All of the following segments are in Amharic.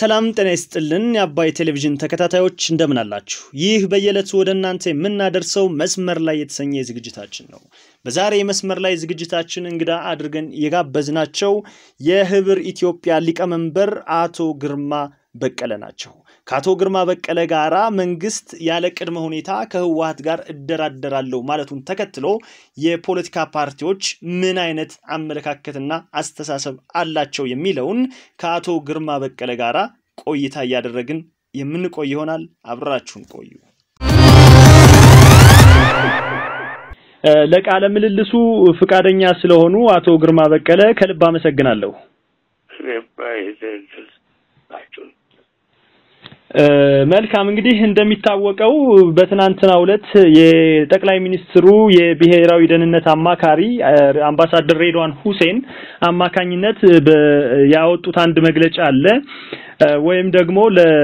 ሰላም ጤና ይስጥልን የአባይ ቴሌቪዥን ተከታታዮች እንደምን አላችሁ? ይህ በየዕለቱ ወደ እናንተ የምናደርሰው መስመር ላይ የተሰኘ ዝግጅታችን ነው። በዛሬ የመስመር ላይ ዝግጅታችን እንግዳ አድርገን የጋበዝናቸው የህብር ኢትዮጵያ ሊቀመንበር አቶ ግርማ በቀለ ናቸው። ከአቶ ግርማ በቀለ ጋራ መንግስት ያለ ቅድመ ሁኔታ ከህወሀት ጋር እደራደራለሁ ማለቱን ተከትሎ የፖለቲካ ፓርቲዎች ምን አይነት አመለካከትና አስተሳሰብ አላቸው የሚለውን ከአቶ ግርማ በቀለ ጋራ ቆይታ እያደረግን የምንቆይ ይሆናል። አብራችሁን ቆዩ። ለቃለ ምልልሱ ፍቃደኛ ስለሆኑ አቶ ግርማ በቀለ ከልብ አመሰግናለሁ። መልካም እንግዲህ እንደሚታወቀው በትናንትናው ዕለት የጠቅላይ ሚኒስትሩ የብሔራዊ ደህንነት አማካሪ አምባሳደር ሬድዋን ሁሴን አማካኝነት ያወጡት አንድ መግለጫ አለ ወይም ደግሞ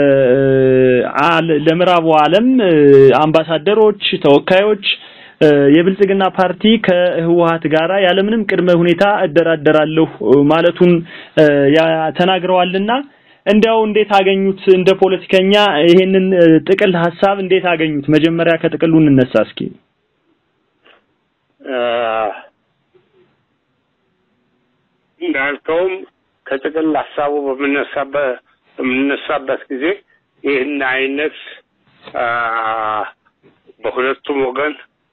ለምዕራቡ ዓለም አምባሳደሮች፣ ተወካዮች የብልጽግና ፓርቲ ከህወሀት ጋራ ያለምንም ቅድመ ሁኔታ እደራደራለሁ ማለቱን ተናግረዋልና እንዲያው እንዴት አገኙት? እንደ ፖለቲከኛ ይሄንን ጥቅል ሀሳብ እንዴት አገኙት? መጀመሪያ ከጥቅሉ እንነሳ እስኪ። እንዳልከውም ከጥቅል ሀሳቡ በምነሳበት በምነሳበት ጊዜ ይህን አይነት በሁለቱም ወገን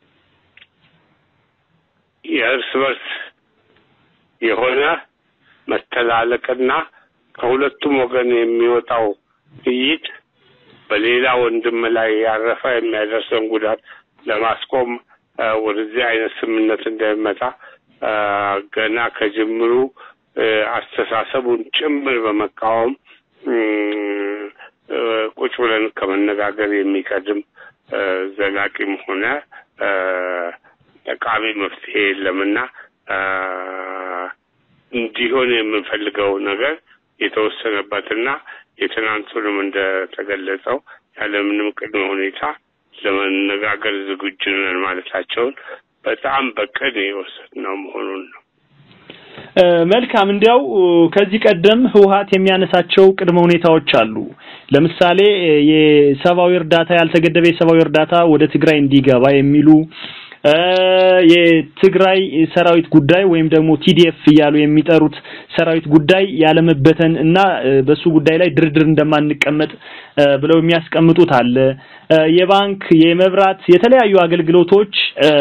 የእርስ በርስ የሆነ መተላለቅና ከሁለቱም ወገን የሚወጣው ጥይት በሌላ ወንድም ላይ ያረፈ የሚያደርሰውን ጉዳት ለማስቆም ወደዚህ አይነት ስምምነት እንደሚመጣ ገና ከጅምሩ አስተሳሰቡን ጭምር በመቃወም ቁጭ ብለን ከመነጋገር የሚቀድም ዘላቂም ሆነ ጠቃሚ መፍትሄ የለምና እንዲሆን የምንፈልገው ነገር የተወሰነበትና የትናንቱንም እንደተገለጸው ያለምንም ቅድመ ሁኔታ ለመነጋገር ዝግጁ ነን ማለታቸውን በጣም በቅድ የወሰድነው መሆኑን ነው። መልካም። እንዲያው ከዚህ ቀደም ህወሀት የሚያነሳቸው ቅድመ ሁኔታዎች አሉ። ለምሳሌ የሰብአዊ እርዳታ ያልተገደበ የሰብአዊ እርዳታ ወደ ትግራይ እንዲገባ የሚሉ የትግራይ ሰራዊት ጉዳይ ወይም ደግሞ ቲዲኤፍ እያሉ የሚጠሩት ሰራዊት ጉዳይ ያለመበተን እና በሱ ጉዳይ ላይ ድርድር እንደማንቀመጥ ብለው የሚያስቀምጡት አለ። የባንክ፣ የመብራት፣ የተለያዩ አገልግሎቶች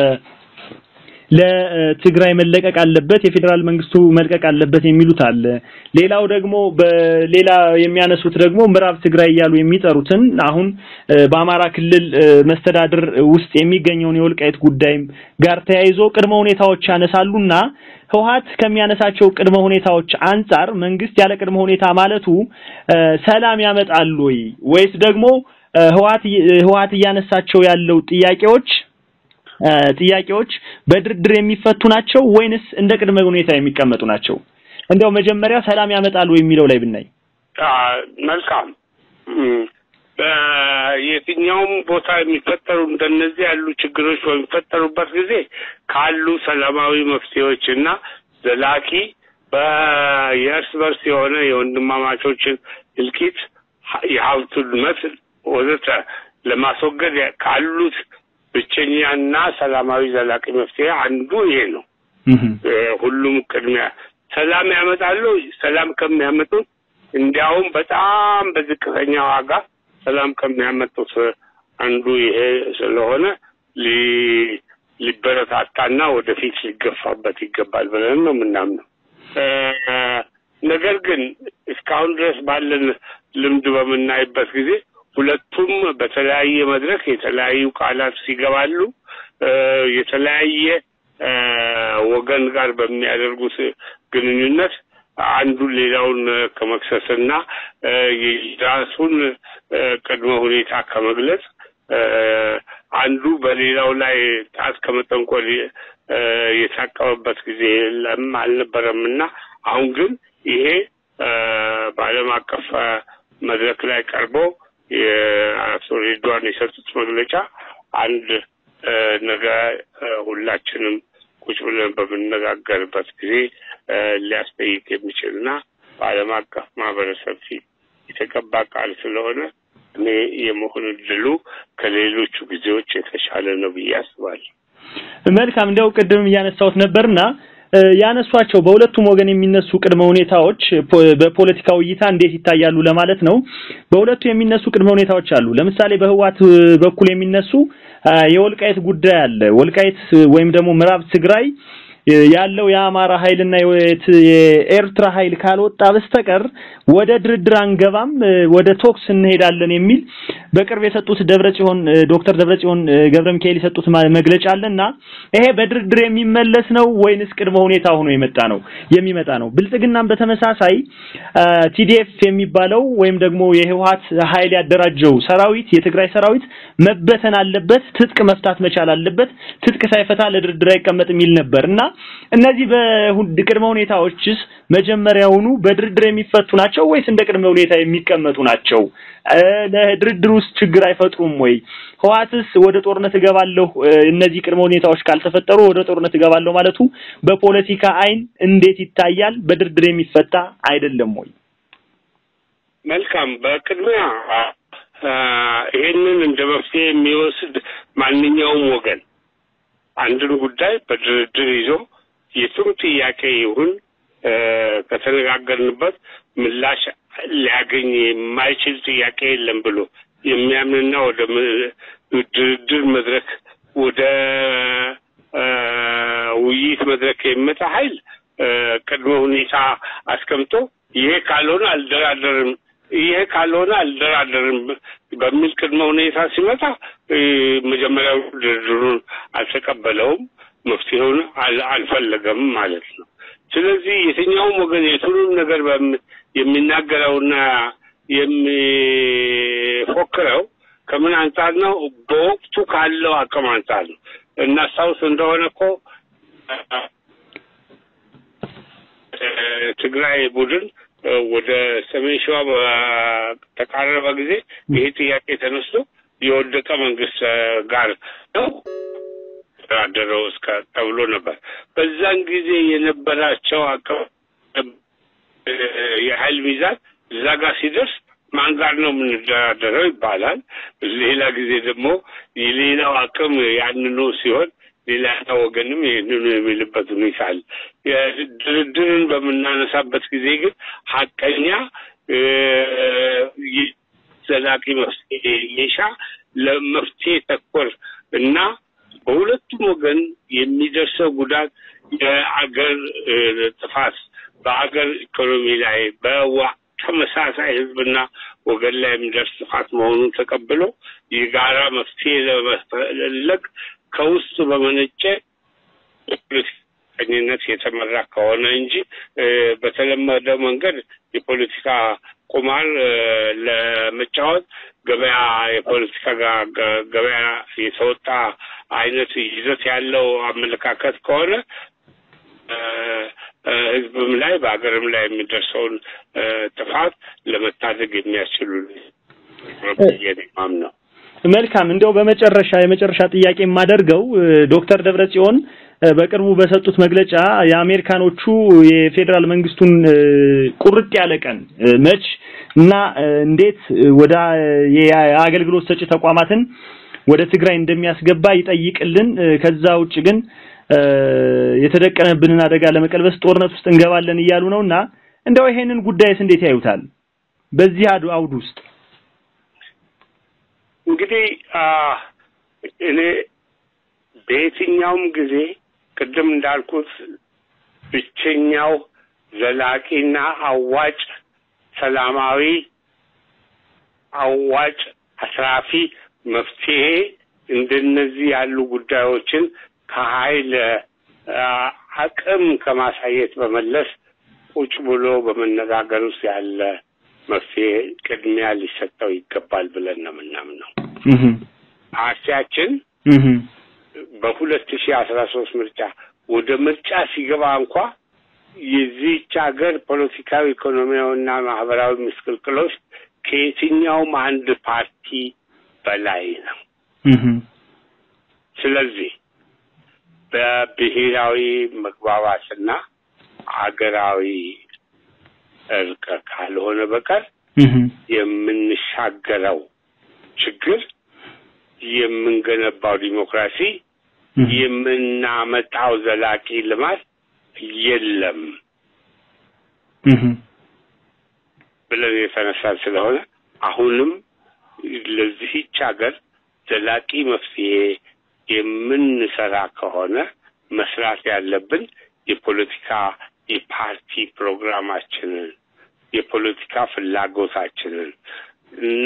ለትግራይ መለቀቅ አለበት፣ የፌዴራል መንግስቱ መልቀቅ አለበት የሚሉት አለ። ሌላው ደግሞ በሌላ የሚያነሱት ደግሞ ምዕራብ ትግራይ እያሉ የሚጠሩትን አሁን በአማራ ክልል መስተዳድር ውስጥ የሚገኘውን የወልቃይት ጉዳይ ጋር ተያይዞ ቅድመ ሁኔታዎች ያነሳሉና ህወሀት ከሚያነሳቸው ቅድመ ሁኔታዎች አንጻር መንግስት ያለ ቅድመ ሁኔታ ማለቱ ሰላም ያመጣል ወይ ወይስ ደግሞ ህወሀት ህወሀት እያነሳቸው ያለው ጥያቄዎች ጥያቄዎች በድርድር የሚፈቱ ናቸው ወይንስ እንደ ቅድመ ሁኔታ የሚቀመጡ ናቸው? እንዲያው መጀመሪያ ሰላም ያመጣሉ የሚለው ላይ ብናይ መልካም። በየትኛውም ቦታ የሚፈጠሩ እንደነዚህ ያሉ ችግሮች በሚፈጠሩበት ጊዜ ካሉ ሰላማዊ መፍትሄዎች እና ዘላቂ የእርስ በርስ የሆነ የወንድማማቾችን እልቂት፣ የሀብቱን መስል ወዘተ ለማስወገድ ካሉት ብቸኛና ሰላማዊ ዘላቂ መፍትሄ አንዱ ይሄ ነው። ሁሉም ቅድሚያ ሰላም ያመጣሉ። ሰላም ከሚያመጡት እንዲያውም በጣም በዝቅተኛ ዋጋ ሰላም ከሚያመጡት አንዱ ይሄ ስለሆነ ሊበረታታና ወደፊት ሊገፋበት ይገባል ብለን ነው የምናምነው። ነገር ግን እስካሁን ድረስ ባለን ልምድ በምናይበት ጊዜ ሁለቱም በተለያየ መድረክ የተለያዩ ቃላት ሲገባሉ የተለያየ ወገን ጋር በሚያደርጉት ግንኙነት አንዱ ሌላውን ከመክሰስና የራሱን ቅድመ ሁኔታ ከመግለጽ አንዱ በሌላው ላይ ጣት ከመጠንቆል የታቀበበት ጊዜ የለም አልነበረም እና አሁን ግን ይሄ በዓለም አቀፍ መድረክ ላይ ቀርቦ የአቶ ሬድዋን የሰጡት መግለጫ አንድ ነገ ሁላችንም ቁጭ ብለን በምነጋገርበት ጊዜ ሊያስጠይቅ የሚችልና በዓለም አቀፍ ማህበረሰብ ፊት የተቀባ ቃል ስለሆነ እኔ የመሆን እድሉ ከሌሎቹ ጊዜዎች የተሻለ ነው ብዬ አስባለሁ። መልካም እንዲያው ቅድም እያነሳሁት ነበርና ያነሷቸው በሁለቱም ወገን የሚነሱ ቅድመ ሁኔታዎች በፖለቲካው እይታ እንዴት ይታያሉ ለማለት ነው። በሁለቱ የሚነሱ ቅድመ ሁኔታዎች አሉ። ለምሳሌ በህዋት በኩል የሚነሱ የወልቃይት ጉዳይ አለ። ወልቃይት ወይም ደግሞ ምዕራብ ትግራይ ያለው የአማራ ኃይልና የኤርትራ ኃይል ካልወጣ በስተቀር ወደ ድርድር አንገባም፣ ወደ ቶክስ እንሄዳለን የሚል በቅርብ የሰጡት ደብረጽዮን ዶክተር ደብረጽዮን ገብረ ሚካኤል የሰጡት መግለጫ አለና ይሄ በድርድር የሚመለስ ነው ወይንስ ቅድመ ሁኔታ ሆኖ የመጣ ነው የሚመጣ ነው? ብልጽግናም በተመሳሳይ ቲዲኤፍ የሚባለው ወይም ደግሞ የህወሓት ኃይል ያደራጀው ሰራዊት የትግራይ ሰራዊት መበተን አለበት፣ ትጥቅ መፍታት መቻል አለበት፣ ትጥቅ ሳይፈታ ለድርድር አይቀመጥ የሚል ነበር እና እነዚህ በቅድመ ሁኔታዎችስ መጀመሪያውኑ በድርድር የሚፈቱ ናቸው ወይስ እንደ ቅድመ ሁኔታ የሚቀመጡ ናቸው? ለድርድር ውስጥ ችግር አይፈጥሩም ወይ? ህዋትስ ወደ ጦርነት እገባለሁ እነዚህ ቅድመ ሁኔታዎች ካልተፈጠሩ ወደ ጦርነት እገባለሁ ማለቱ በፖለቲካ አይን እንዴት ይታያል? በድርድር የሚፈታ አይደለም ወይ? መልካም። በቅድሚያ ይሄንን እንደ መፍትሄ የሚወስድ ማንኛውም ወገን አንድን ጉዳይ በድርድር ይዞ የቱም ጥያቄ ይሁን ከተነጋገርንበት ምላሽ ሊያገኝ የማይችል ጥያቄ የለም ብሎ የሚያምንና ወደ ድርድር መድረክ ወደ ውይይት መድረክ የሚመጣ ኃይል ቅድመ ሁኔታ አስቀምጦ ይሄ ካልሆነ አልደራደርም ይሄ ካልሆነ አልደራደርም በሚል ቅድመ ሁኔታ ሲመጣ መጀመሪያው ድርድሩን አልተቀበለውም፣ መፍትሄውን አልፈለገም ማለት ነው። ስለዚህ የትኛውም ወገን የቱንም ነገር የሚናገረውና የሚፎክረው ከምን አንጻር ነው? በወቅቱ ካለው አቅም አንጻር ነው። እናስታውስ እንደሆነ እኮ ትግራይ ቡድን ወደ ሰሜን ሸዋ በተቃረበ ጊዜ ይሄ ጥያቄ ተነስቶ የወደቀ መንግስት ጋር ነው ተደራደረው እስከ ተብሎ ነበር። በዛን ጊዜ የነበራቸው አቅም የኃይል ሚዛን እዛ ጋር ሲደርስ ማን ጋር ነው የምንደራደረው ይባላል። ሌላ ጊዜ ደግሞ የሌላው አቅም ያንኑ ሲሆን ሌላ ወገንም ይህንኑ የሚልበት ሁኔታ አለ። ድርድርን በምናነሳበት ጊዜ ግን ሀቀኛ ዘላቂ መፍትሄ የሻ ለመፍትሄ ተኮር እና በሁለቱም ወገን የሚደርሰው ጉዳት የአገር ጥፋት በአገር ኢኮኖሚ ላይ በዋ ተመሳሳይ ህዝብና ወገን ላይ የሚደርስ ጥፋት መሆኑን ተቀብሎ የጋራ መፍትሄ ለመፈለግ ከውስጥ በመነጨ ፖለቲከኝነት የተመራ ከሆነ እንጂ በተለመደው መንገድ የፖለቲካ ቁማር ለመጫወት ገበያ የፖለቲካ ገበያ የተወጣ አይነት ይዘት ያለው አመለካከት ከሆነ ህዝብም ላይ በሀገርም ላይ የሚደርሰውን ጥፋት ለመታደግ የሚያስችሉ ማም ነው። መልካም እንደው በመጨረሻ የመጨረሻ ጥያቄ የማደርገው ዶክተር ደብረጽዮን በቅርቡ በሰጡት መግለጫ የአሜሪካኖቹ የፌዴራል መንግስቱን ቁርጥ ያለ ቀን መች እና እንዴት ወደ የአገልግሎት ሰጪ ተቋማትን ወደ ትግራይ እንደሚያስገባ ይጠይቅልን። ከዛ ውጭ ግን የተደቀነብንን አደጋ ለመቀልበስ ጦርነት ውስጥ እንገባለን እያሉ ነውና እንደው ይሄንን ጉዳይስ እንዴት ያዩታል? በዚህ አውድ ውስጥ እንግዲህ እኔ በየትኛውም ጊዜ ቅድም እንዳልኩት ብቸኛው ዘላቂና አዋጭ ሰላማዊ አዋጭ አስራፊ መፍትሄ እንደነዚህ ያሉ ጉዳዮችን ከኃይል አቅም ከማሳየት በመለስ ቁጭ ብሎ በመነጋገር ውስጥ ያለ መፍትሄ ቅድሚያ ሊሰጠው ይገባል ብለን ነው የምናምነው። ፓርቲያችን በሁለት ሺህ አስራ ሶስት ምርጫ ወደ ምርጫ ሲገባ እንኳ የዚህች ሀገር ፖለቲካዊ፣ ኢኮኖሚያዊና ማህበራዊ ምስቅልቅሎች ከየትኛውም አንድ ፓርቲ በላይ ነው። ስለዚህ በብሔራዊ መግባባትና አገራዊ እርቅ ካልሆነ በቀር የምንሻገረው ችግር የምንገነባው ዲሞክራሲ የምናመጣው ዘላቂ ልማት የለም ብለን የተነሳን ስለሆነ አሁንም ለዚህች ሀገር ዘላቂ መፍትሄ የምንሰራ ከሆነ መስራት ያለብን የፖለቲካ የፓርቲ ፕሮግራማችንን የፖለቲካ ፍላጎታችንን እና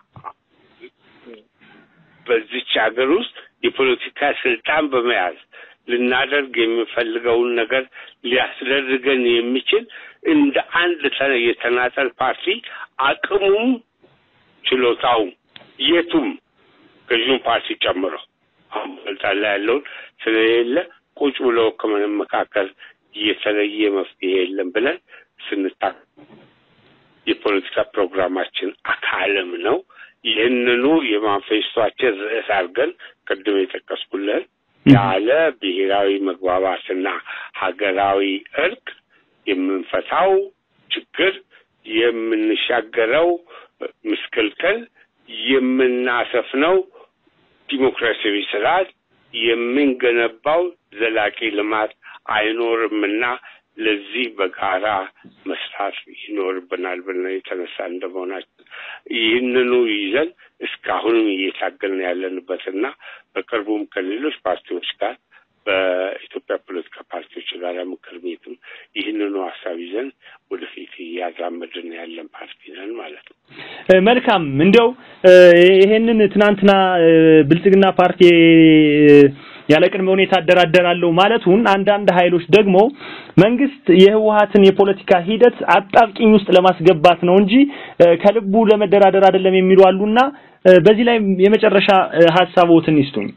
በዚች ሀገር ውስጥ የፖለቲካ ስልጣን በመያዝ ልናደርግ የሚፈልገውን ነገር ሊያስደርገን የሚችል እንደ አንድ የተናጠል ፓርቲ አቅሙም ችሎታውም የቱም ገዥውን ፓርቲ ጨምሮ አሁን ስልጣን ላይ ያለውን ስለሌለ ቁጭ ብሎ ከመካከል የተለየ መፍትሄ የለም ብለን ስንታ የፖለቲካ ፕሮግራማችን አካልም ነው። ይህንኑ የማንፌስቷችን ርዕስ አድርገን ቅድም የጠቀስኩልን ያለ ብሔራዊ መግባባትና ሀገራዊ እርቅ የምንፈታው ችግር የምንሻገረው ምስቅልቅል የምናሰፍነው ዲሞክራሲያዊ ስርዓት የምንገነባው ዘላቂ ልማት አይኖርምና ለዚህ በጋራ መስራት ይኖርብናል ብለን የተነሳ እንደመሆናችን ይህንኑ ይዘን እስካሁንም እየታገልን ያለንበትና በቅርቡም ከሌሎች ፓርቲዎች ጋር በኢትዮጵያ ፖለቲካ ፓርቲዎች ጋር ምክር ቤትም ይህንኑ ሀሳብ ይዘን ወደፊት እያራመድን ያለን ፓርቲ ነን ማለት ነው። መልካም እንዲያው ይሄንን ትናንትና ብልጽግና ፓርቲ ያለ ቅድመ ሁኔታ አደራደራለሁ ማለቱን አንዳንድ ኃይሎች ደግሞ መንግስት የህወሀትን የፖለቲካ ሂደት አጣብቂኝ ውስጥ ለማስገባት ነው እንጂ ከልቡ ለመደራደር አይደለም የሚሉ አሉና በዚህ ላይ የመጨረሻ ሀሳቦትን ይስጡኝ።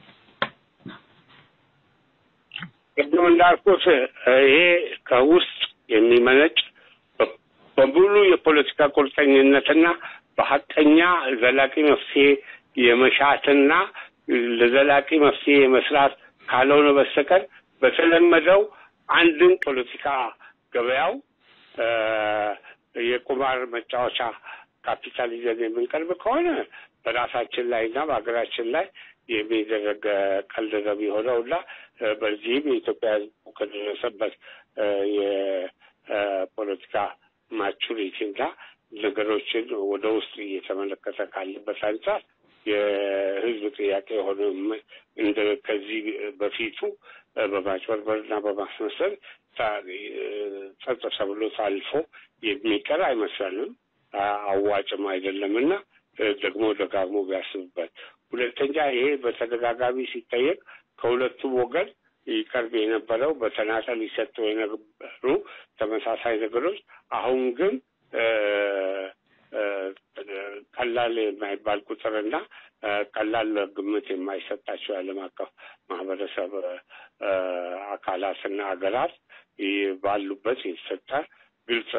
ቅድም እንዳልኩት ይሄ ከውስጥ የሚመነጭ በሙሉ የፖለቲካ ቁርጠኝነትና በሀቀኛ ዘላቂ መፍትሄ የመሻትና ለዘላቂ መፍትሄ የመስራት ካልሆነ በስተቀር በተለመደው አንድን ፖለቲካ ገበያው የቁማር መጫወቻ ካፒታል ይዘን የምንቀርብ ከሆነ በራሳችን ላይ እና በሀገራችን ላይ የሚደረግ ቀልድ ነው የሚሆነው እና በዚህም የኢትዮጵያ ሕዝብ ከደረሰበት የፖለቲካ ማቹሪቲ እና ነገሮችን ወደ ውስጥ እየተመለከተ ካለበት አንጻር የህዝብ ጥያቄ የሆነ እንደ ከዚህ በፊቱ በማጭበርበርና በማስመሰል ጸጥ ተብሎ ታልፎ የሚቀር አይመስለንም። አዋጭም አይደለምና ደግሞ ደጋግሞ ቢያስብበት። ሁለተኛ ይሄ በተደጋጋሚ ሲጠየቅ ከሁለቱም ወገን ይቀርብ የነበረው በተናጠል ይሰጡ የነበሩ ተመሳሳይ ነገሮች አሁን ግን ቀላል የማይባል ቁጥርና ቀላል ግምት የማይሰጣቸው የዓለም አቀፍ ማህበረሰብ አካላትና ሀገራት ባሉበት የተሰጠ ግልጽ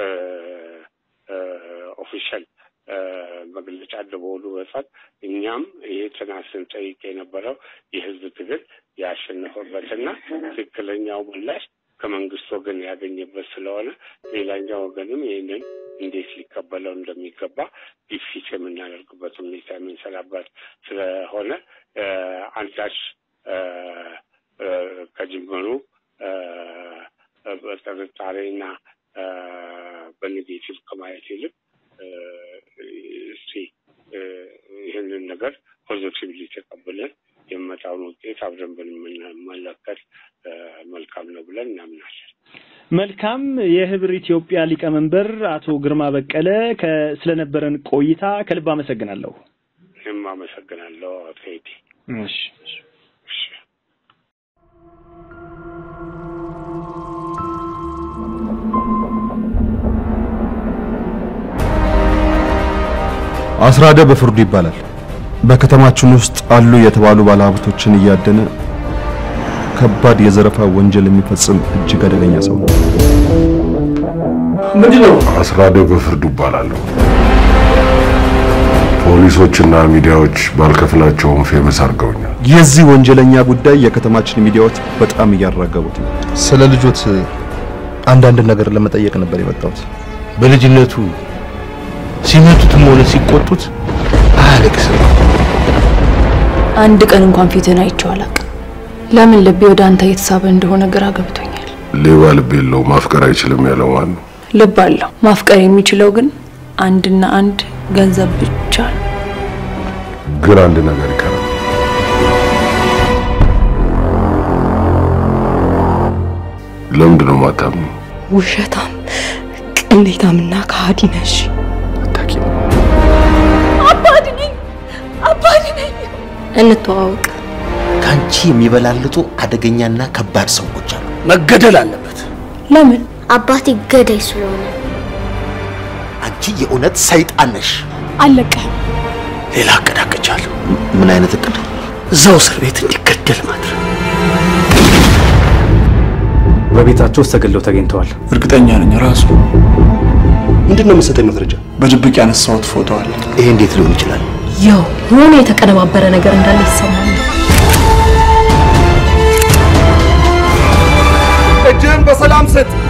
ኦፊሻል መግለጫ እንደመሆኑ መጠን እኛም ይሄ ትናንት ስንጠይቅ የነበረው የህዝብ ትግል ያሸነፈበትና ትክክለኛው ምላሽ ከመንግስት ወገን ያገኘበት ስለሆነ ሌላኛው ወገንም ይህንን እንዴት ሊቀበለው እንደሚገባ ግፊት የምናደርግበት ሁኔታ የምንሰራበት ስለሆነ አንዳች ከጅምሩ በጥርጣሬና በኔጌቲቭ ከማየት ይልቅ እስቲ ይህንን ነገር ፖዚቲቭሊ ተቀብለን የመጣውን ውጤት አብረን ብንመለከት መልካም ነው ብለን እናምናለን። መልካም። የህብር ኢትዮጵያ ሊቀመንበር አቶ ግርማ በቀለ ስለነበረን ቆይታ ከልብ አመሰግናለሁ። እኔም አመሰግናለሁ አቶ ቴዲ። እሺ። አስራደ በፍርዱ ይባላል። በከተማችን ውስጥ አሉ የተባሉ ባለሀብቶችን እያደነ ከባድ የዘረፋ ወንጀል የሚፈጽም እጅግ አደገኛ ሰው ነው። ምንድነው? አስራደ በፍርዱ ይባላለሁ። ፖሊሶችና ሚዲያዎች ባልከፍላቸውም ፌመስ አድርገውኛል። የዚህ ወንጀለኛ ጉዳይ የከተማችን ሚዲያዎች በጣም እያራገቡት ነው። ስለ ልጆት አንዳንድ ነገር ለመጠየቅ ነበር የመጣሁት። በልጅነቱ ሲመቱትም ሆነ ሲቆጡት አያለቅስም። አንድ ቀን እንኳን ፊትህን አይቼው አላውቅም። ለምን ልቤ ወደ አንተ እየተሳበ እንደሆነ ግራ ገብቶኛል። ሌባ ልብ የለው ማፍቀር አይችልም ያለው ማን ነው? ልብ አለው። ማፍቀር የሚችለው ግን አንድና አንድ ገንዘብ ብቻ ነው። ግን አንድ ነገር ይቀራል። ለምንድን ነው የማታምኑ? ውሸታም፣ ቅሌታምና ከሃዲ ነሽ። አታውቂም። አባቴ ነኝ፣ አባቴ ነኝ። እንተዋወቅ። ከአንቺ የሚበላልጡ አደገኛና ከባድ ሰዎች አሉ። መገደል አለበት። ለምን? አባቴ ገዳይ ስለሆነ አንቺ የእውነት ሰይጣን ነሽ። አለቀህም። ሌላ እቅድ አቅጃለሁ። ምን አይነት እቅድ? እዛው እስር ቤት እንዲገደል ማድረግ። በቤታቸው ውስጥ ተገለው ተገኝተዋል። እርግጠኛ ነኝ ራሱ ምንድን ነው የምትሰጠኝ መረጃ? በድብቅ ያነሳሁት ፎቶ አለ። ይሄ እንዴት ሊሆን ይችላል? ያው የሆነ የተቀነባበረ ነገር እንዳለ ይሰማል። እጅህን በሰላም ስጥ።